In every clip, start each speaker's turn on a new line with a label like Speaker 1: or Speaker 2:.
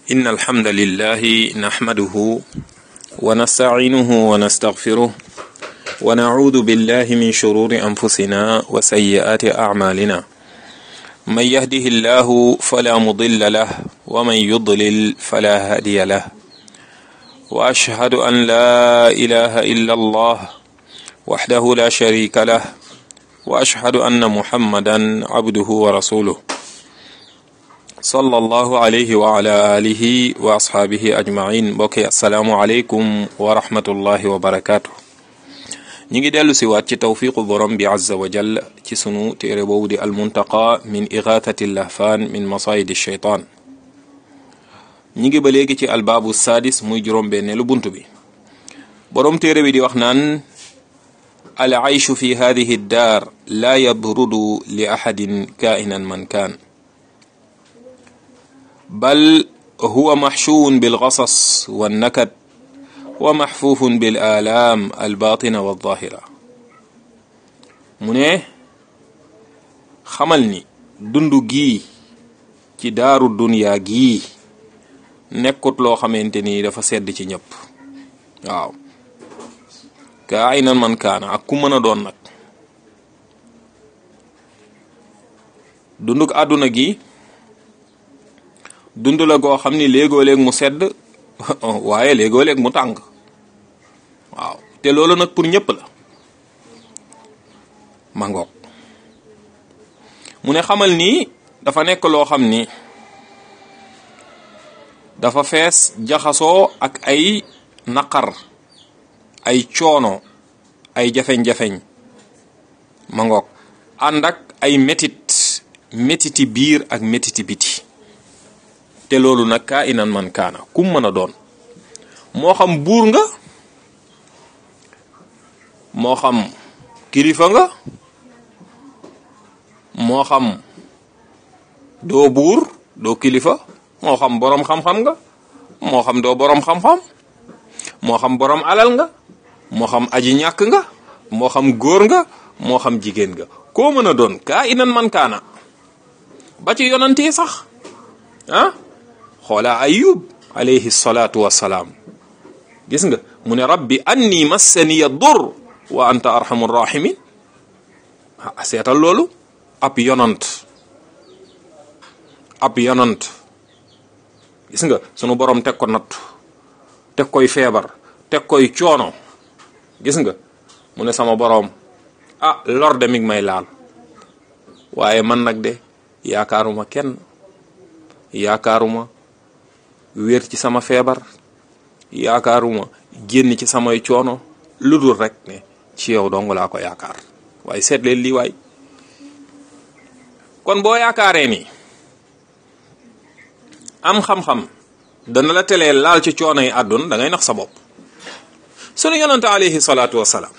Speaker 1: إن الحمد لله نحمده ونستعينه ونستغفره ونعوذ بالله من شرور أنفسنا وسيئات أعمالنا من يهده الله فلا مضل له ومن يضلل فلا هادي له وأشهد أن لا إله إلا الله وحده لا شريك له وأشهد أن محمدا عبده ورسوله sallallahu alayhi wa ala alihi wa ashaabihi ajmain mbokki asalaamu aleykum wa rahmatullahi wa barakaatu ñi ngi dellu si waat ci tawfiqu borom bi azza wa jall ci sunu téere boobu di almuntaqa min igathati lahfaan min masayidi sheytaan ñi ngi ba léegi ci albaabu saadis muy juróom benneelu bunt bi borom téere bi di wax naan al ayshu fi hadihi daar laa yabrudu li ahadin kainan man kaan bal huwa maxshuwun bilgasas wannakad wa maxfuufun bil aalaam albaatina walzaahira mu ne xamal ni dundu gii ci daaru duniyaa gii nekkut loo xamante ni dafa sedd ci ñëpp waaw kaa ay nan man kaana ak ku mën a doon nag dunduk àdduna gi dund la goo xam ni léegoo-léeg mu sedd waaye léegoo-léeg mu tàng waaw te loolu nag pour ñëpp la mangoog mu ne xamal ni dafa nekk loo xam ni dafa fees jaxasoo ak ay naqar ay coono ay jafeñ-jafeñ mangoog ànd ak ay métit métiti biir ak métiti biti te loolu nag kaa inan man kaana kum mën a doon moo xam buur nga moo xam kilifa nga moo xam doo buur doo kilifa moo xam boroom xam-xam nga moo xam doo boroom xam-xam moo xam boroom alal nga moo xam aji ñàkk nga moo xam góor nga moo xam jigéen nga koo mën a doon kaa inan man kaana ba ci yonante sax ah xoola ayub alayhi salaatu wassalaam gis nga mu ne rabbi anni massaniya dur wa anta arhamu rahimin ah seetal loolu ab yonant ab yonant gis nga sunu borom teg ko natt teg koy feebar teg koy coono gis nga mu ne sama borom ah lor de mi ngi may laal waaye man nag de yaakaaruma kenn yaakaaruma wér ci sama feebar yaakaaruma génn ci samay coono lu dul rek ne ci yow dong laa ko yaakaar waaye seet leen lii waay kon boo yaakaaree ni am xam-xam dana la telee laal ci coono yi àdduna da ngay nax sa bopp sunu yonante alayhi salaatu wassalaam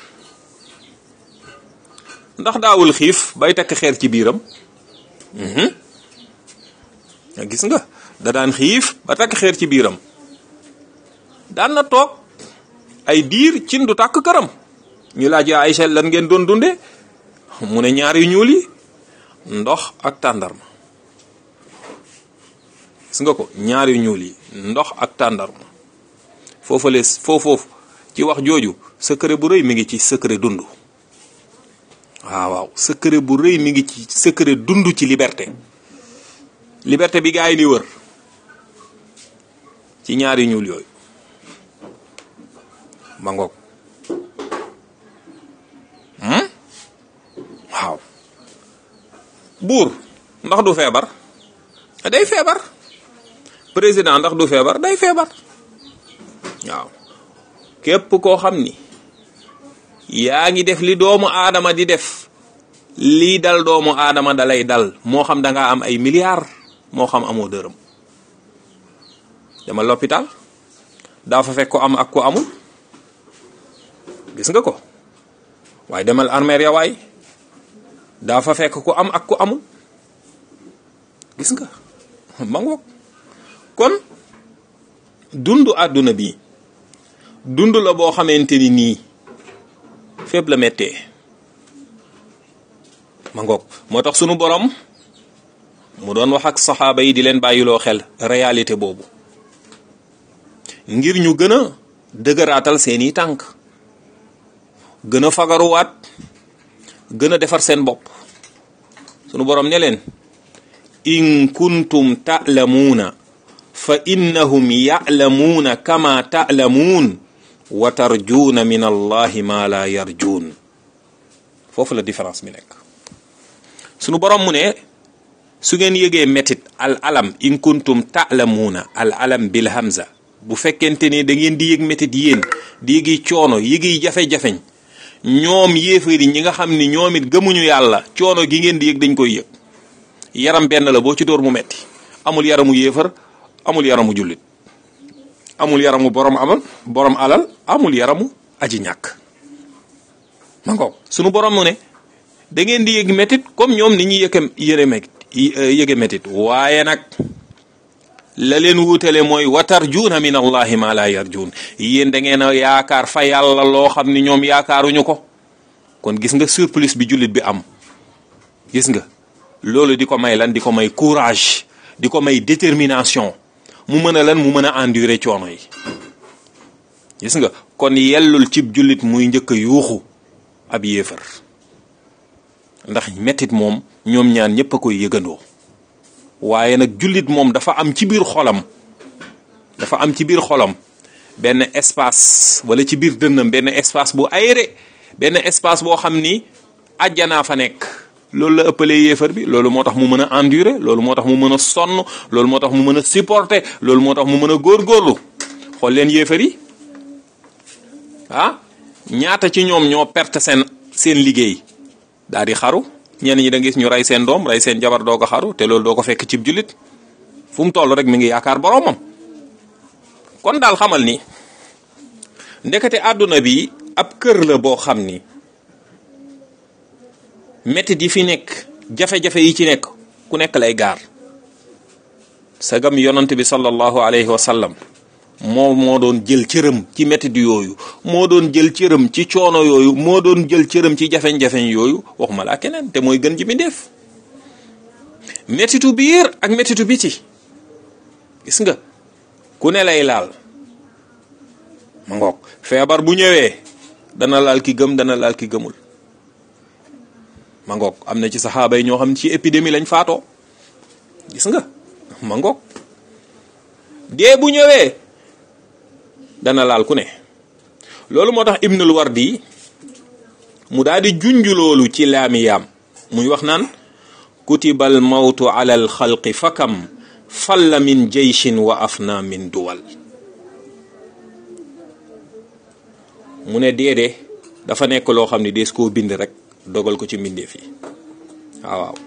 Speaker 1: ndax daawul xiif bay takk xeer ci biiram gis nga da daan xiif ba takk xeer ci biiram daan na toog ay diir cin du tàkk këram ñu laaj yaa Aysa lan ngeen doon dunde mu ne ñaar yu ñuul yi ndox ak tàndarma gis nga ko ñaar yu ñuul yi ndox ak tàndarma foofale foofoofu ci wax jooju secret bu rëy mi ngi ci secret dund waaw waaw secret bu rëy mi ngi ci secret dund ci liberté liberté bi gaa yi di wër ci ñaari ñuul yooyu ma ngoog waaw buur ndax du feebar day feebar président ndax du feebar day feebar waaw képp koo xam ni yaa ngi def li doomu aadama di def lii dal doomu aadama dalay dal moo xam da nga am ay milliards moo xam amoo dërëm dama l'hôpital daa fa fekk ko am ak ko amul gis nga ko waaye demal armeer ya waay daa fa fekk ko am ak ko amul gis nga ma ngoog kon dundu àdduna bi dund la boo xamante ni nii fépp la méttee ma ngoog moo tax sunu borom mu doon wax ak saxaaba yi di leen bàyyiloo xel réalité boobu ngir ñu gën a dëgëraatal seeni tànk gën a fagaruwaat gën a defar seen bopp sunu borom ne leen in kuntum ta'lamuuna fa innahum ya'lamuuna kama ta'lamuun wa tarjuuna min allahi ma la yarjuun foofu la différence bi nekk sunu borom mu ne su ngeen yëgee métit al alam in kuntum ta'lamuuna al alam bil hamza bu fekkente ne da ngeen di yëg métit yéen di yëgi coono yëgi jafe-jafeñ ñoom yéefari ñi nga xam ni ñoom it gëmuñu yàlla coono gi ngeen di yëg dañ koy yëg yaram benn la boo ci dóor mu metti amul yaramu yéefar amul yaramu jullit amul yaramu borom amal borom alal amul yaramu aji ñàkk ma ngoog sunu borom mu ne da ngeen di yëg métit comme ñoom ni ñuy yëge yëre métit yëge métit waaye nag la leen wuutale mooy watarjuuna min allahi ma la yarjuun yéen da ngeen a yaakaar fa yàlla loo xam ni ñoom yaakaaruñu ko kon gis nga surplus bi jullit bi am gis nga loolu di ko may lan di ko may courage di ko may détermination mu mën a lan mu mën a endurer coono yi gis nga kon yellul cib jullit muy njëkk a yuuxu ab yéefar ndax mettit moom ñoom ñaan ñëpp a koy yëgandoo waaye nag jullit moom dafa am ci biir xolam dafa am ci biir xolam benn espace wala ci biir dënnam benn espace bu aéré benn espace boo xam ni àjjanaa fa nekk loolu la ëppalee yéefar bi loolu moo tax mu mën a endurer loolu moo tax mu mën a sonn loolu moo tax mu mën a supporter loolu moo tax mu mën a góorgóorlu xool leen yéefar yi ah ñaata ci ñoom ñoo perte seen seen liggéey daal di xaru ñenn ñi da gis ñu rey seen doom rey seen jabar doo ko xaru te loolu doo ko fekk cib jullit fu mu toll rek mi ngi yaakaar boroomam kon daal xamal ni ndekete àdduna bi ab kër la boo xam ni métit yi fi nekk jafe-jafe yi ci nekk ku nekk lay gaar sagam yonant bi sallallahu alayhi wa sallam moo moo doon jël cëram ci métit yooyu moo doon jël cëram ci coono yooyu moo doon jël cëram ci jafeñ-jafeñ yooyu waxuma laa keneen te mooy gën ji mi def métitu biir ak métitu biti gis nga ku ne lay laal ma ngoog feebar bu ñëwee dana laal ki gëm dana laal ki gëmul ma ngoog am na ci saxaaba yi ñoo xam ci épidémie lañ faatoo gis nga ma ngoog dee bu ñëwee dana laal ku ne loolu moo tax ibnul wardi mu daal di junj loolu ci laamiyaam muy wax naan kutibal mawtu ala al xalqi fakam falla min jeyshin wa afna min duwal mu ne deede dafa nekk loo xam ne dees koo bind rek dogal ko ci mbindeef yi waaw waaw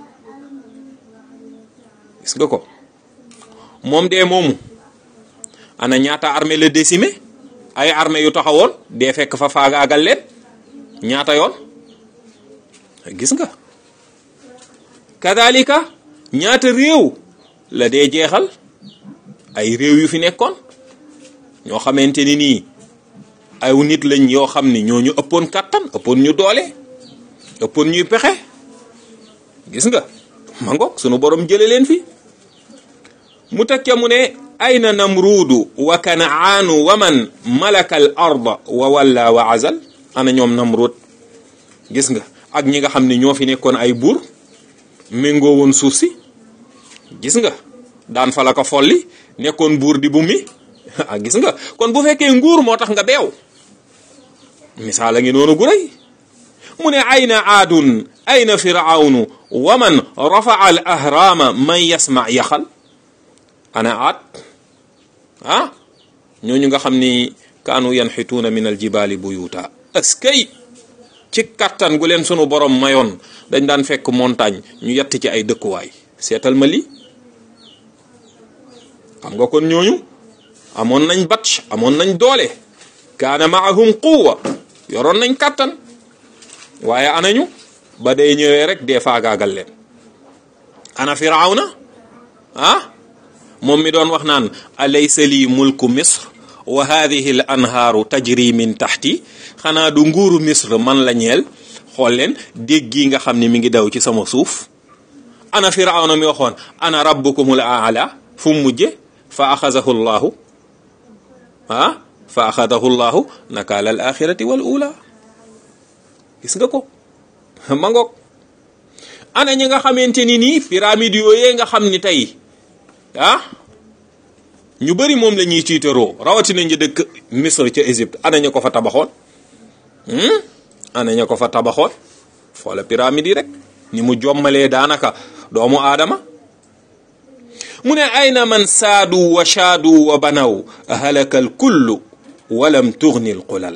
Speaker 1: gis nga ko moom dee moomu ana ñaata armée la décimé ay armée yu taxawoon dee fekk fa faagaagal leen ñaata yoon gis nga kadalika ñaata réew la dee jeexal ay réew yu fi nekkoon ñoo xamante ni nii ay nit lañ yoo xam ni ñoo ñu ëppoon kàttan ëppoon ñu doole ëppoon ñuy pexe gis nga ma ngoog sunu borom jële leen fi mu teg ca mu ne ayna namruudu wa kanaanu wa man malaka al arda wa walla wa azal ana ñoom namruud gis nga ak ñi nga xam ne ñoo fi nekkoon ay buur méngoo woon suuf si gis nga daan fa la ko folli nekkoon buur di bu mi ah gis nga kon bu fekkee nguur moo tax nga beew misaal a ngi noonu gu rëy mu ne ayna aadun ayna firawnu wa man rafaa al ahraama man yasma yaxal ana aat ah ñooñu nga xam ni kaanu yanxituuna min al jibaali buyuta askay ci kattan gu leen sunu borom mayoon dañ daan fekk montagne ñu yett ci ay dëkkuwaay seetal ma lii xam nga kon ñooñu amoon nañ batch amoon nañ doole kaana maahum quwa yoroon nañ kattan waaye anañu ba day ñëwee rek dee faagaagal leen ana firawna ah moom mi doon wax naan alaysa lii mulku misr wa hadihi al anhaaru tajri min taxti xanaa du nguuru misr man la ñeel xool leen dégg gi nga xam ne mi ngi daw ci sama suuf ana firawna mi waxoon ana rabbukumul aala fu mu mujje fa axazahu llahu ah fa axadahu llahu nakaala al axirati wal ula gis nga ko ma ngoog ana ñi nga xamante ni nii pyramide yooyee nga xam ni tey ah ñu bëri moom la ñuy tiitaroo rawatina ñu dëkk Misr ca Égypte ana ñu ko fa tabaxoon ana ñu ko fa tabaxoon xoola pyramide yi rek ni mu jommalee daanaka doomu aadama mu ne ayna man saadu wa shaadu wa banaw halaka al kullu walam tugni al qulal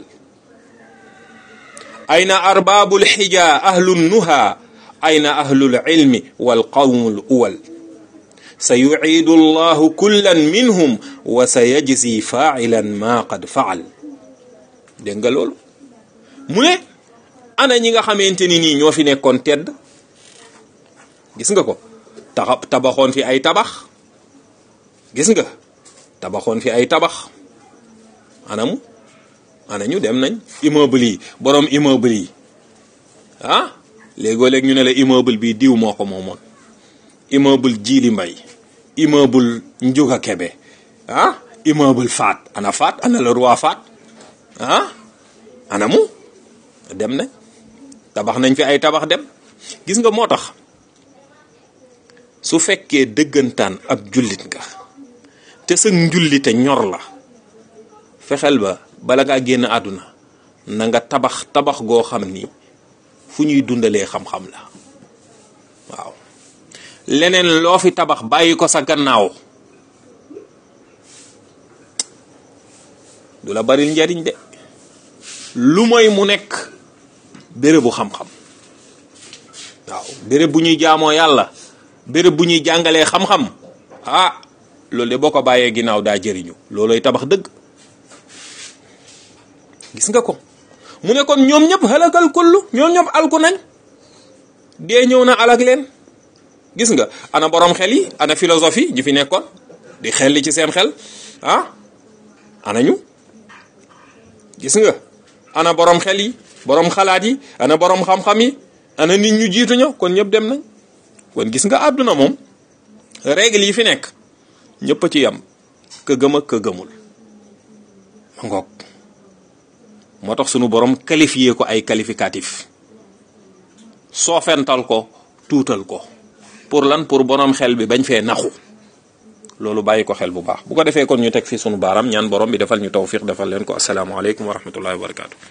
Speaker 1: ayna arbaabu lxija ahlu nuha ayna ahlu lilmi walqawmu l uwal sa yuciidu allahu kullan minhum wa sa yajzi faacilan ma qad facal dégg nga loolu mu ne ana ñi nga xamante ni nii ñoo fi nekkoon tedd gis nga ko taxa tabaxoon fi ay tabax gis nga tabaxoon fi ay tabax anamu ana ñu dem nañ immeuble yi borom immeuble yi ah léegoo léeg ñu ne la immeuble bi diw moo ko moomoon immeuble jiili mbay immeuble njuga kebe ah immeuble faat ana faat ana le roi faat ah ana mu dem nañ tabax nañ fi ay tabax dem gis nga moo tax su fekkee dëggantaan ab jullit nga te sa njullite ñor la fexeel ba bala ngaa génn àdduna na nga tabax tabax goo xam ni fu ñuy dundalee xam-xam la waaw leneen loo fi tabax bàyyi ko sa gannaaw du la bari njariñ de lu mooy mu nekk bérébu xam-xam waaw béréb bu ñuy jaamoo yàlla béréb bu ñuy jàngalee xam-xam ah loolu de boo ko bàyyee ginnaaw daa jëriñu looloy tabax dëgg gis nga ko mu ne kon ñoom ñëpp halakal kullu ñoom ñëpp alku nañ dee ñëw na alak leen gis nga ana borom xel yi ana philosophie ji fi nekkoon di xel li ci seen xel ah ana ñu gis nga ana borom xel yi borom xalaat yi ana borom xam-xam yi ana nit ñu jiitu ñëw kon ñëpp dem nañ kon gis nga àdduna moom règle yi fi nekk ñëpp a ci yam ka gëm ak ka gëmul ma ngoog moo tax sunu borom qualifié ko ay qualificatif soofental ko tuutal ko pour lan pour borom xel bi bañ fee naxu loolu bàyyi ko xel bu baax bu ko defee kon ñu teg fi sunu baaram ñaan borom bi defal ñu tawfiq defal leen ko asalaamaaleykum wa rahmatullahi wa barakaatu.